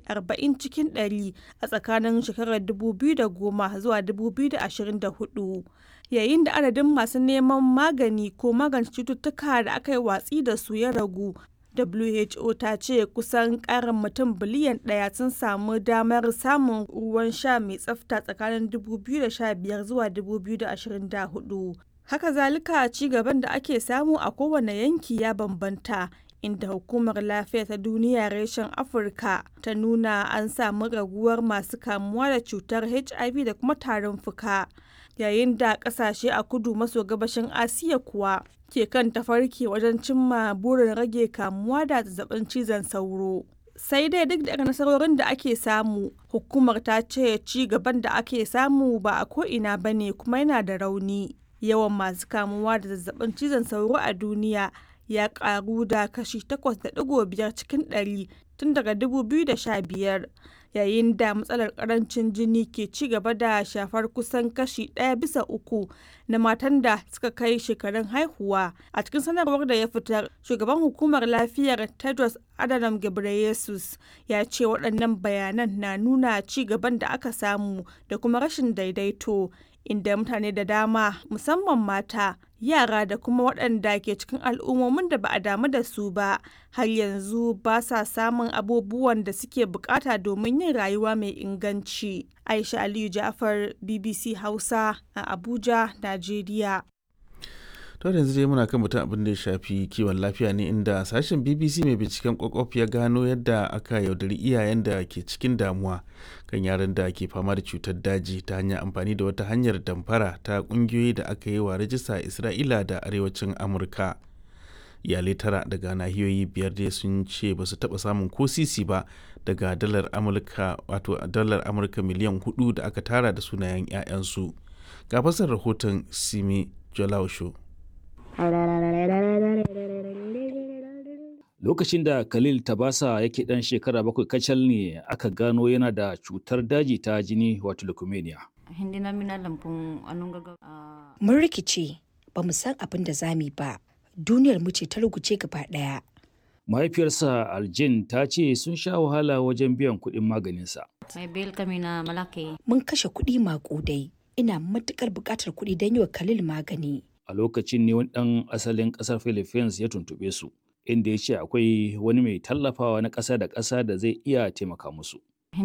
40 cikin 100 a tsakanin shekarar 2010 zuwa 2024, yayin da adadin masu neman magani ko magance cututtuka da aka yi watsi da su ya ragu. WHO ta ce kusan ƙarin mutum biliyan ɗaya sun samu damar samun ruwan sha mai tsafta tsakanin 2015 zuwa 2024. Haka zalika ci gaban da ake samu a kowane yanki ya bambanta. inda hukumar lafiya ta duniya reshen afirka ta nuna an samu raguwar masu kamuwa da cutar hiv da kuma tarin fuka yayin da kasashe a kudu maso gabashin asiya kuwa ke kan tafarki wajen cimma burin rage kamuwa da zazzabin cizon sauro sai dai duk da nasarorin da ake samu hukumar ta ce ci gaban da ake samu ba a ko'ina ba ne kuma yana da rauni yawan masu kamuwa da zazzabin cizon sauro a duniya ya karu da kashi 8.5 cikin 100 tun daga 2015 yayin da matsalar karancin jini ke ci gaba da shafar kusan kashi ɗaya bisa uku na matan da suka kai shekarun haihuwa a cikin sanarwar da ya fitar shugaban hukumar lafiyar tedros adhanom ghebreyesus ya ce waɗannan bayanan na nuna ci gaban da aka samu da kuma rashin daidaito inda mutane da dama musamman mata yara da kuma waɗanda ke cikin al'ummomin da ba a damu da su ba har yanzu ba sa samun abubuwan da suke bukata domin yin rayuwa mai inganci aisha aliyu jafar bbc hausa a abuja najeriya to yanzu dai muna kan mutum abin da ya shafi kiwon lafiya ne inda sashen bbc mai binciken kwakwaf ya gano yadda aka yaudari iyayen da ke cikin damuwa kan yaran da ke fama da cutar daji ta hanyar amfani da wata hanyar damfara ta kungiyoyi da aka yi wa rajista isra'ila da arewacin amurka iyalai tara daga nahiyoyi biyar dai sun ce ba su taba samun ko sisi ba daga dalar amurka wato dalar amurka miliyan hudu da aka tara da sunayen 'ya'yansu ga fasar rahoton simi jolausho Lokacin da Khalil Tabasa yake ɗan shekara bakwai kacal ne aka gano yana da cutar daji ta jini wato leukemia. Mun rikice ba mu san abin da za mu ba. Duniyar mu ce ta ruguce gaba ɗaya. Mahaifiyarsa Aljin ta ce sun sha wahala wajen biyan kuɗin maganinsa. Mun kashe kuɗi maƙudai. Ina matuƙar buƙatar kuɗi don yi wa Khalil magani. A lokacin ne wani ɗan asalin ƙasar Philippines ya tuntuɓe su. inda ya ce akwai wani mai tallafawa na ƙasa da ƙasa da zai iya taimaka musu.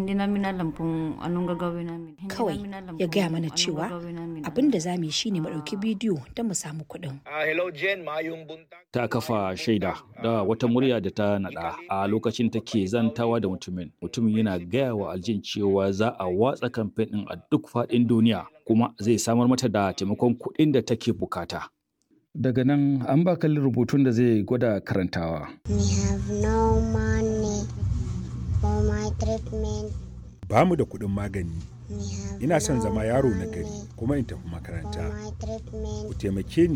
Kawai ya gaya mana cewa abin da za mu yi shine mu ɗauki bidiyo don mu samu kuɗin. Ta kafa shaida da wata murya da ta naɗa a lokacin take zantawa da mutumin. Mutumin yana gaya wa aljin cewa za a watsa kamfen ɗin a duk faɗin duniya kuma zai samar mata da taimakon kuɗin da take bukata. Daga nan an ba kalli rubutun da zai gwada karantawa. We have no money for my treatment. Ba mu da kuɗin magani. We have Ina son no zama yaro na money gari kuma in tafi for makaranta. my treatment. Ku taimake ni.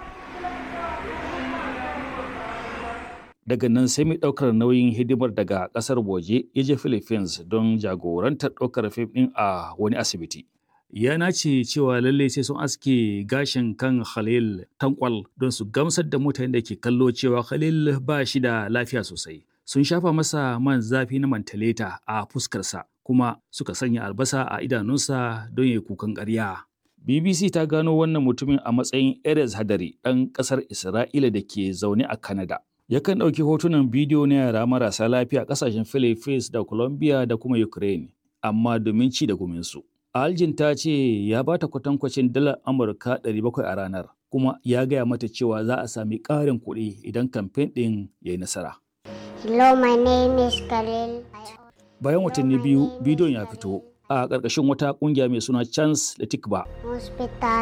Daga nan sai mai ɗaukar nauyin hidimar daga ƙasar waje ya je Philippines don jagorantar ɗaukar fim ɗin a wani asibiti. Ya nace cewa lallai sai sun aske gashin kan Khalil tankwal don su gamsar da mutanen da ke kallo cewa Khalil ba shi da lafiya sosai. Sun shafa masa man zafi na mantaleta a fuskarsa kuma suka sanya albasa a idanunsa don ya yi kukan ƙarya. BBC ta gano wannan mutumin a matsayin Erez Hadari ɗan ƙasar Isra'ila da ke zaune a Canada. Yakan ɗauki hotunan bidiyo na yara marasa lafiya a ƙasashen Philippines da Colombia da kuma Ukraine, amma domin ci da guminsu. Aljin ta ce ya ba ta kwatankwacin dalar Amurka 700 a ranar, kuma ya gaya mata cewa za a sami ƙarin kuɗi idan kamfen ɗin ya yi nasara. Hello, my name is Khalil. Bayan watanni biyu, bidiyon ya fito a ƙarƙashin wata ƙungiya mai suna Chance da Tikba Hospital.